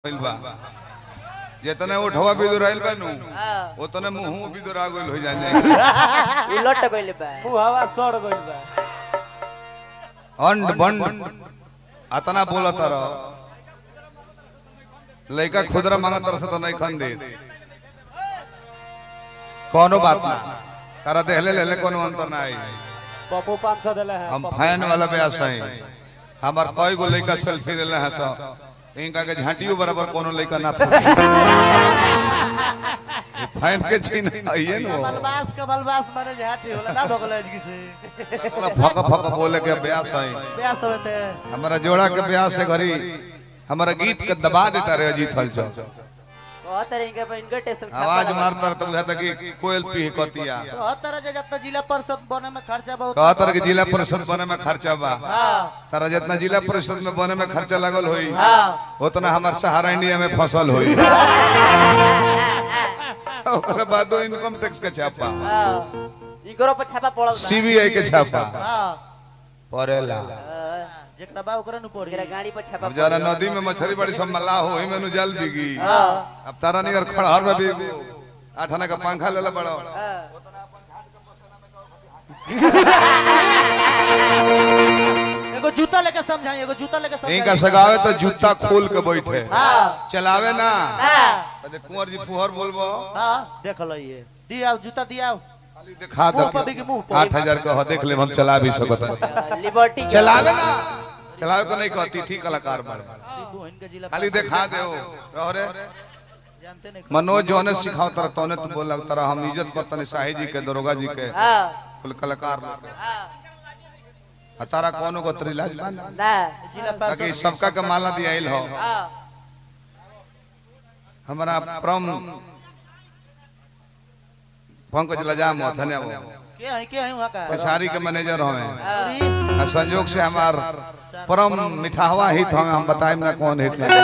गइल बा जितने उठवा बिदुराइल बा नु हाँ। उतने मुंह बिदुरा गइल हो जाए उलट गइल बा हवा सड़ गइल बा अंड बंड अतना बोलत रह लइका खुदरा मांगत रह से तो नहीं खन दे कोनो बात ना तारा देहले ले ले कोनो अंतर ना आई पप्पू पाँच सौ दिले है हम फैन वाला ब्यास हैं हमार कई गो लइका सेल्फी लेले हैं सब इनका के झांटियो बराबर कोनो लइका ना फूटी फैन के छीन आइए न बलबास का बलबास माने झाटी होला ना बगल जी से फक फक बोले के ब्यास हैं ब्यास होते हमारा जोड़ा के ब्यास से घरी हमारा गीत के दबा देता रहे अजीत हलचल बहुत तरह के इनका टेस्ट आवाज मारता रहता बुझाता कि कोयल पी कतिया तो हर तरह के जितना जिला परिषद बने में खर्चा बहुत कहतर के जिला परिषद बने में खर्चा बा हाँ तारा जितना जिला परिषद में बने में खर्चा लगल होई हाँ उतना हमार सहारा इंडिया में फसल होई ओकरा बादो इनकम टैक्स के छापा हां इकरो पर छापा पड़ल बा सीबीआई के छापा हाँ परेला हाँ, जेकरा बा ओकरा नु पड़ी एकरा गाड़ी पर छापा अब जरा नदी में मछली बड़ी सब मल्ला हो ही मेनू जल बिगी हां अब तारा नियर खड़हर में भी आठाना का पंखा ले ले बड़ो हां एगो जूता लेके समझाई एगो जूता लेके समझाई इनका सगावे तो जूता खोल के बैठे हाँ चलावे ना हां अरे कुंवर जी फुहर बोलबो हाँ देख लो ये दिया जूता दिया खाली दिखा दो मुंह पर भी कि मुंह पर? आठ हजार का हो देख ले हम चला भी सकत हैं। लिबर्टी के- चलावे ना चलावे को नहीं कहती थी कलाकार मारे दीपू इनके जिला खाली दिखा दे रहो रे जानते नहीं मनोज जोने सिखाओ तरह तोने तू बोला तरह हम इज्जत करतने शाही जी के दरोगा जी के हां कुल कलाकार लोग के। हां आ तारा कोनो को तरी लाज बा ना ना जिला ताकि सबका के माला दियाइल हो हां हमारा परम पंकज लजाम हो धन्यवाद के है के है वहां का पछारी के मैनेजर हमें अरे आ संयोग से हमार परम मिठावा हित हमें हम बताएं ना कौन हित है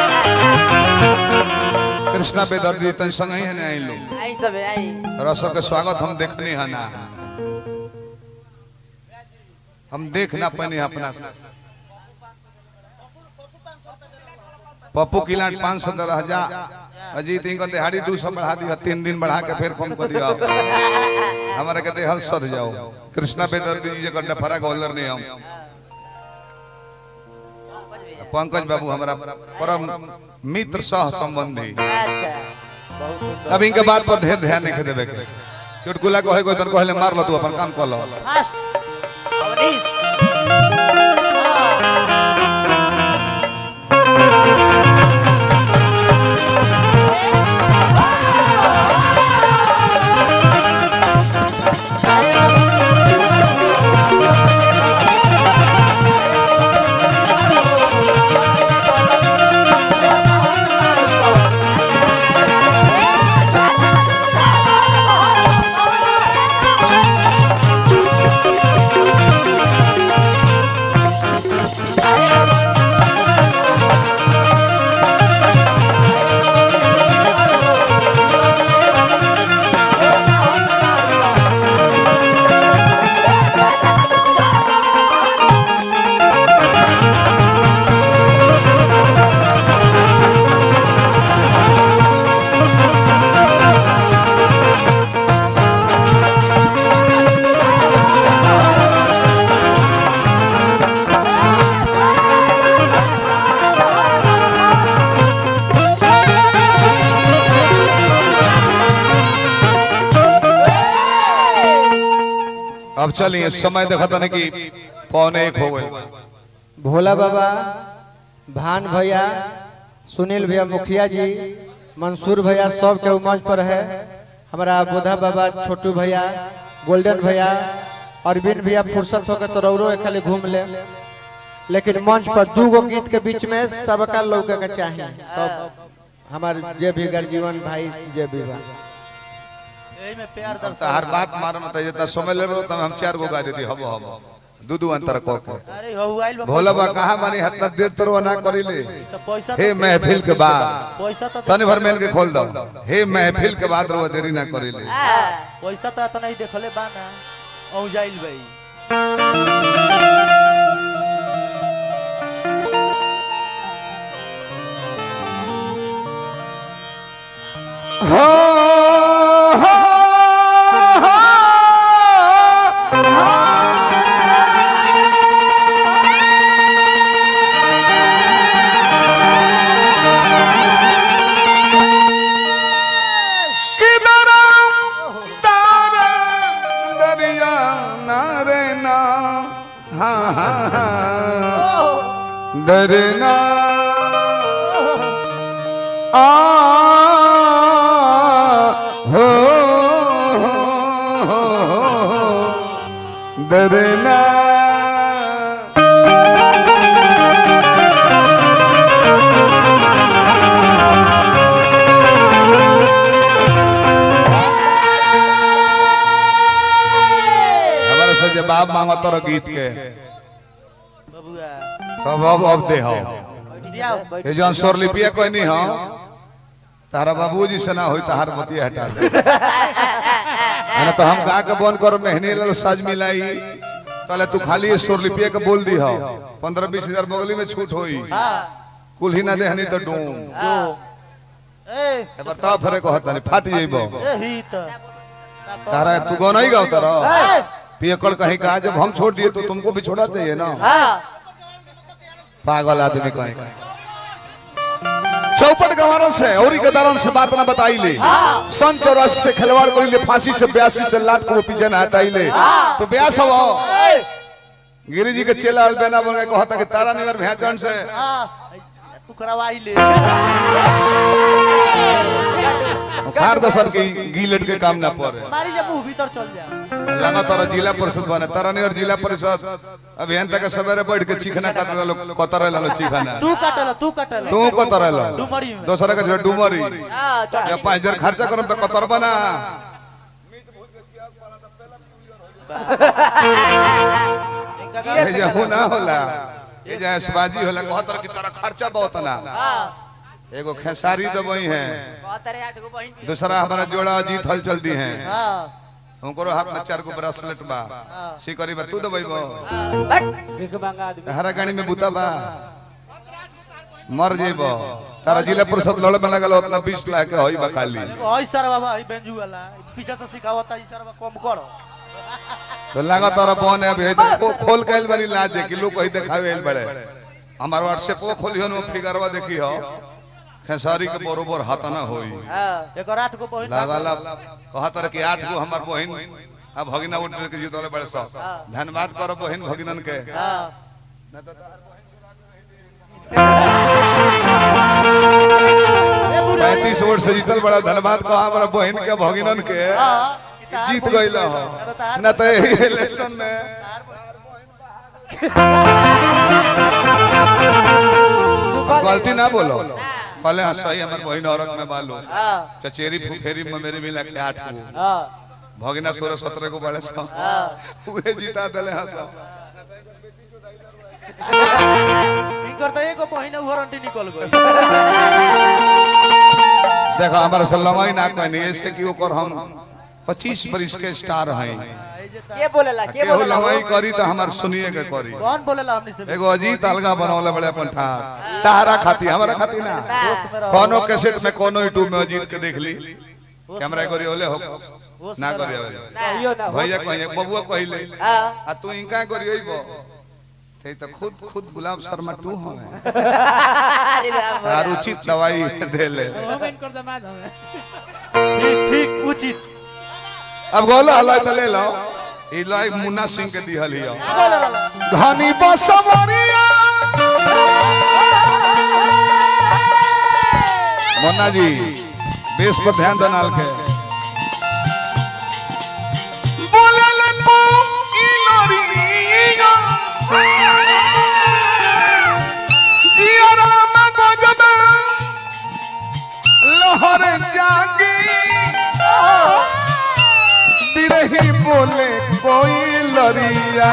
कृष्णा बेदर्दी तन संग ही है ना आई लोग आई सब है, आई रसों के स्वागत हम देखने है ना हम देख ना पानी अपना से पप्पू किलाट पाँच सौ दस हजार अजीत इनको दिहाड़ी दो सौ बढ़ा दिया तीन दिन बढ़ा के फिर फोन कर दिया हमारे कहते हल सद जाओ कृष्णा बेदर्दी जी का डफरा गोलर नहीं हम पंकज बाबू हमारा परम मित्र सह संबंधी अच्छा बहुत सुंदर अब इनके बात पर ढेर ध्यान नहीं देवे के चुटकुला को है कोई तन कहले मार लो तू अपन काम कर लो फास्ट अवनीश अब चलिए समय देखा था कि पौने एक हो गए भोला बाबा भान भैया सुनील भैया मुखिया जी मंसूर भैया सब के मंच पर है हमारा बुधा बाबा छोटू भैया गोल्डन भैया अरविंद भैया फुर्सत होकर तो रौरो एक खाली घूम ले लेकिन मंच पर दू गो गीत के बीच में सबका लौके के चाहिए सब हमारे जे भी गर्जीवन भाई जे भी बा एही में प्यार अब तो हर बात मार मत जितना समय ले तो हम चार गो गा देती हबो हबो दू दू अंतर को के अरे हो आइल बा भोला बा कहा मानी हतना देर तरवा ना करी ले तो पैसा हे तो- महफिल के बाद पैसा तो तनी भर मेल के खोल दो हे महफिल के बाद रो देरी ना करी ले पैसा तो इतना ही देखले बा ना औ जाइल भाई हो हो किधर तारा दरिया नारे ना हाँ हाँ हाँ दरना आ हो दरना हमारे से जवाब मांगो तो गीत के बबुआ तब अब अब दे हो दियाओ ये जौन स्वरलिपिया कोई नहीं हो तारा बाबूजी से ना होई तहार बतिया हटा दे है ना तो हम गा के बन कर मेहनी लाल साज मिलाई तले तू खाली ये स्वरलिपिया के बोल दी हो पंद्रह बीस हजार बगली में छूट होई हाँ कुल ही ना देहनी तो डूम ए ए बताओ फरे को हता नहीं फाट जइबो ए ही त तारा तू गो नहीं गाओ तारा ए पियकड़ कहीं कहा जब हम छोड़ दिए तो तुमको भी छोड़ा चाहिए ना हाँ पागल आदमी कहीं चौपट गवारों से और के दौरान से बात ना बताई ले सन चौरासी से खिलवाड़ कर ले फांसी से ब्यासी से लात को पीछे ना हटाई ले तो ब्यास हो गिरी जी के चेला अलबेना बन गए कहता कि तारा निवर भैचन से हाँ तू करवाई ले खार दसन की गीलट के काम ना पड़े मारी जब वो भीतर चल जा लगा तारा जिला परिषद बने तारा निवर जिला परिषद अभियंता के सवेरे बैठ के चिखना कतर लो कतर लो चिखना तू काटल तू काटल तू कतर लो डुमरी में दूसरा के डुमरी हाँ चढ़ या पाँच हजार खर्चा करम तो कतर बना इनका का- ये जहू ना होला ये जैसबाजी होला कहतर की तरह खर्चा बहुत ना हाँ एगो खेसारी दबई है बहुत तेरे आठ गो बहन भी दूसरा हमारा जोड़ा अजीत हल चल दी है हाँ उनको हाथ में चार गो ब्रेसलेट बा सिकरी बा तू दबई बा बट हरा गाड़ी में बुता बा मर जेबो तारा जिला परिषद लड़े में लगल उतना बीस लाख के होई बा खाली ओई सर बाबा ई बेंजू वाला पीछे से सिखावता ई सर कम करो तो लगा तारा बन है भेज को खोल के आइल बड़ी लाज है कि लोग कहीं दिखावे आइल बड़े हमार व्हाट्सएप को खोलियो न फिगरवा देखी हो खेसारी के बरोबर हाथ ना होई हाँ एक आठ गो बहिन लागल कहतर कि आठ गो हमार बहिन अब भगिना उठ के जीतले बड़े सब धन्यवाद करो बहिन भगिनन के हाँ ए बुढ़ा पैंतीस वोट से जीतल बड़ा धन्यवाद कहो हमारा बहिन के भगिनन के हाँ कि तार जीत बहिन- गइल हो ना तो तार ना तो यही इलेक्शन में सुखल गलती ना बोलो कहले हाँ सही हमार बहिन औरत में बालो हाँ चचेरी फुफेरी में मेरे मिला के आठ गो हाँ भगिना सोलह सत्रह को बड़े सब हाँ उहे जीता दिले हाँ सब इनकर तो एगो बहिन वारंटी निकल गई देखो हमारे से लंगाई ना कोई नहीं ऐसे कि ओकर हम पच्चीस बरिस के स्टार हैं ए जे ता- के बोलेला के केहू बोलेला लंगाई करी तो हमार सुनिए के करी कौन बोलेला हमनी से एगो अजीत अलगा बनौले बड़े अपन ठार तारा खाती हमारा खाती ना दोस्त में रहो कोनो कैसेट में कोनो यूट्यूब में अजीत के देख ली कैमरा करी ओले हो दोस्त ना में करी रहो। ओले कहियो ना हो भैया कहिए बबुआ कहिले हाँ आ तू इनका करी ओइबो ते तो खुद खुद गुलाब शर्मा तू हमें अरे राम आर उचित दवाई दे ले ठीक ठीक उचित अब गोला हलाई तो ले लो ई लाई मुन्ना सिंह के दिहल हियो बोले वाला घनी बसवरिया मुन्ना जी बेस पर ध्यान दनाल के बोले ले तू ई लोरिया जियरा में गजबे लहर जागी बिरही बोले कोई लरिया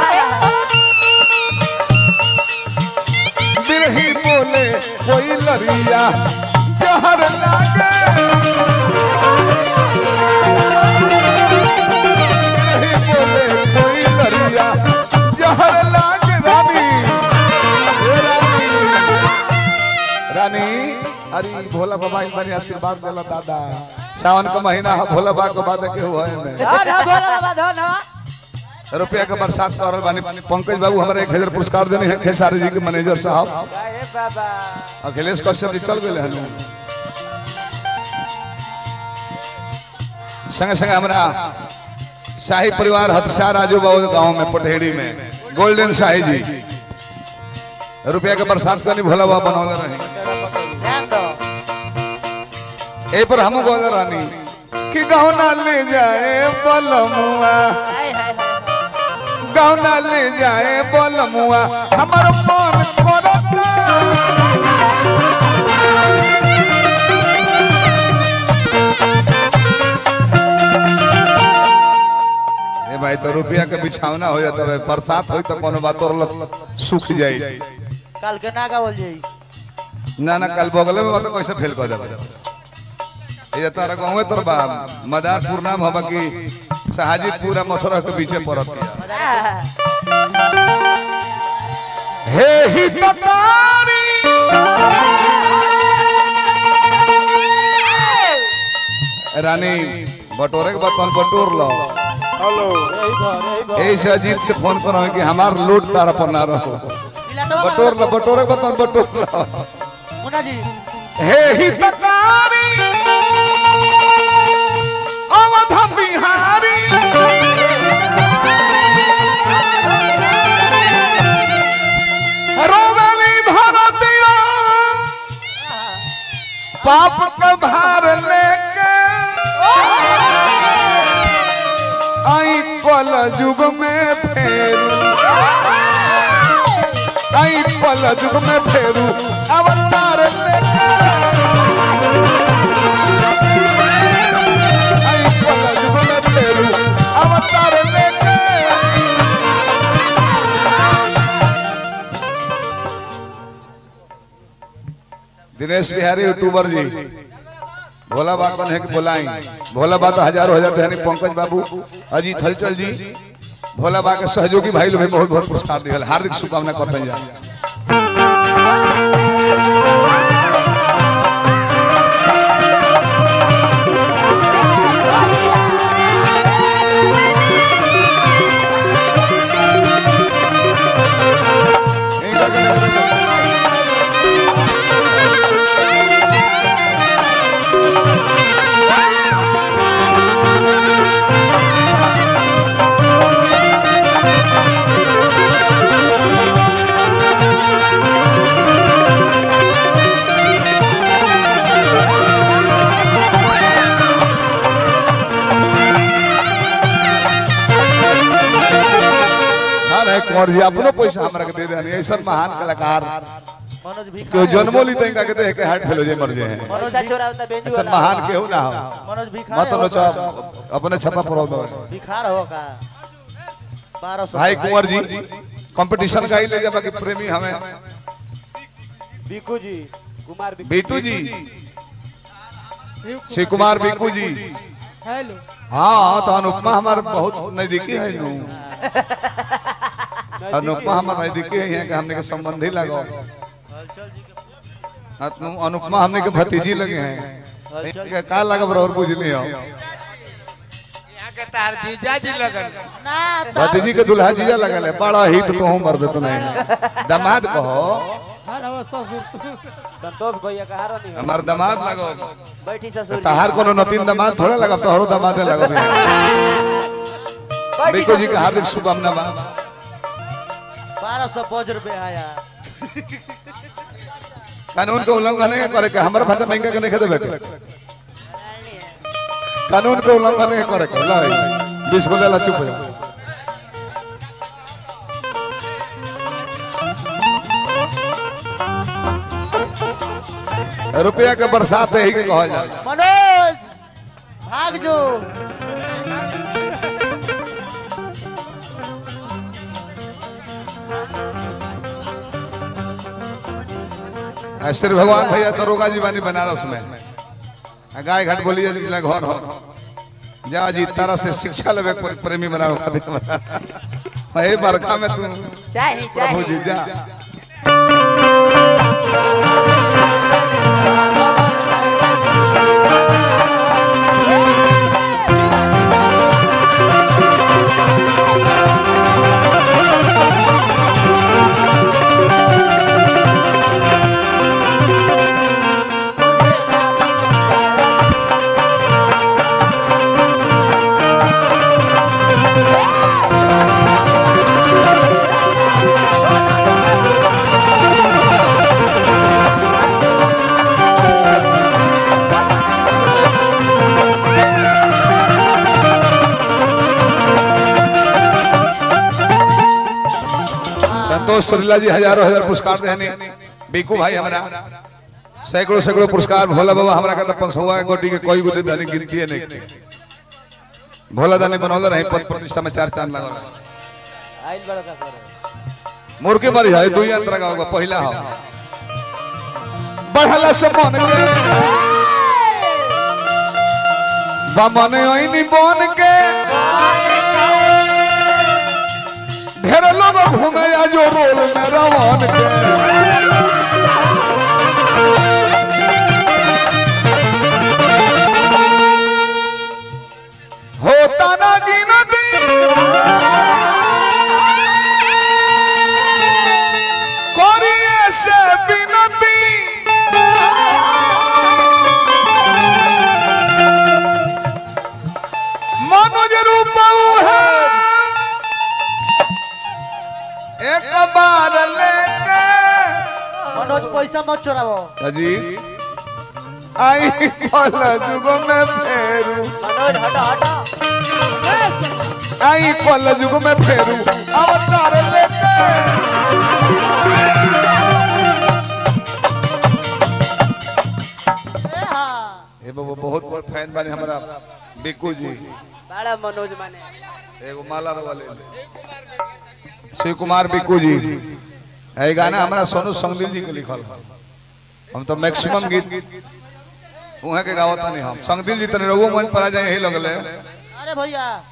बिरही बोले कोई लरिया जहर लागे बिरही बोले कोई लरिया जहर लागे रानी हे रानी रानी अरे भोला बाबा इन बनी आशीर्वाद देला दादा सावन का महीना है भोला बाबा के बाद के हुआ है में धन हो भोला बाबा धन हो रुपया के बरसात कर बानी पंकज बाबू हमारे एक हजार पुरस्कार देने हैं खेसारी जी के मैनेजर साहब अरे बाबा अखिलेश कश्यप जी चल गए हनु संगे संगे हमारा शाही परिवार हथसार राजू बाबू गांव में पटेड़ी में गोल्डन शाही जी रुपया के बरसात का नहीं भोला बाबा बनौले रहे ध्यान दो ए पर हम गोल रानी कि गहना ले जाए बलमुआ हाय हाय हाय गहना ले जाए बलमुआ हमर मन करता ए भाई तो रुपया के बिछावना हो जाता है बरसात होई तो कोनो बात और सूख जाई काल के ना गावल जाई ना ना कल बगले में मतलब कैसे फेल कर देबा ये तारा गाँव तर बा मदारपुर नाम हबा कि शाहजीपुर मसरह के पीछे पड़त बिया। हे हितकारी रानी बटोरे के बर्तन बटोर लो ऐसे अजीत से फोन करो कि हमार लोड तारा पर ना रहो बटोर लो बटोरे के बर्तन बटोर लो मुन्ना जी हे हितकारी अवध बिहारी रोवेली धरतिया पाप का भार लेके आई पल युग में फेरू आई पल युग में फेरू अवतार लेके आई पल युग में फेरू अवतार लेके दिनेश बिहारी यूट्यूबर जी भोला बा कौन है कि बोलाई भोला बा तो हजारों हजार धनी पंकज बाबू अजीत हलचल जी भोला बा के सहयोगी भाई लोग भी बहुत बहुत पुरस्कार दिया हार्दिक शुभकामना करते हैं हाँ नहीं कुंवर जी अपनो पैसा हमरा के दे देनी ऐसा महान कलाकार मनोज भी क्यों जन्मो ली तंका के देख के हार्ट फेल हो जाए मर जाए पैसा चोरा होता बेंजू ऐसा वाला महान केहू ना हो मनोज भी मत नो चाप अपने छपा पर दो भिखार हो का बारह सौ भाई कुंवर जी कंपटीशन का ही ले जा बाकी प्रेमी हमें बिकू जी कुमार बिकू बीटू जी शिव कुमार बीकू जी हेलो हाँ तो अनुपमा हमारे बहुत नजदीकी है नु अनुपमा हमारे नजदीकी है यहाँ के हमने के संबंधी लगो हाँ, तो अनुपमा हमने के भतीजी लगे हैं इनके का लगा और बुझली हो ना भतीजी के दुल्हा जीजा लगल है बड़ा हित तो हम मर देते नहीं दामाद कहो हर हवा ससुर संतोष भैया कहा रो नहीं हमार दामाद लगो बैठी ससुर जी। तहार कोनो नतीन दामाद थोड़े लगा तोहरो दामादे लगो बैठी बिको जी ससुर के हार्दिक शुभकामना बा बारह सौ पाँच रुपये आया कानून के उल्लंघन नहीं करे के हमारे भाषा महंगा के नहीं देबे के कानून के उल्लंघन नहीं करे के ला बीस बोले ला चुप हो जा रुपया के बरसात है ही के कहल जाला मनोज भाग जो आ, श्री भगवान भैया दरोगा जी बानी बनारस में आ, गाय घाट बोलिए जिला घर हो जा जी तारा से शिक्षा लेवे के प्रेमी बनावे खातिर हे बरखा में तू चाही प्रभु चाही जी जा सुरीला जी हजारों हजार पुरस्कार देहनी बीकू भाई हमारा सैकड़ों सैकड़ों पुरस्कार भोला बाबा हमरा का पंसुआ के गोटी के कोई गुदे दानी गिनती है नहीं भोला दानी बनौले रही पद प्रतिष्ठा में चार चांद लगा आइल बड़ा का करे मुर्गे मरी है दुई अंतर का होगा पहला हो बढ़ला से मन के बमन ओइनी बन के ढेर लोग घूमे आ जो रोल में रवन के होता ना गिनती करिए से बिनती मनोज रूप है एक बार लेके मनोज पैसा मत चोरावो जी आई कल जुग में फेरू मनोज हटो हटो आई कल जुग में फेरू अवतार लेके ए बाबू बहुत बड़ फैन बानी हमारा बिक्कू जी बड़ा मनोज माने एगो माला वाले शिव कुमार बिक्कू जी है गाना हमारा सोनू संगदिल जी के लिखल है हम तो मैक्सिमम गीत उहे के गावत नहीं हम संगदिल जी तने रघु मन पर आ जाए यही लगले अरे भैया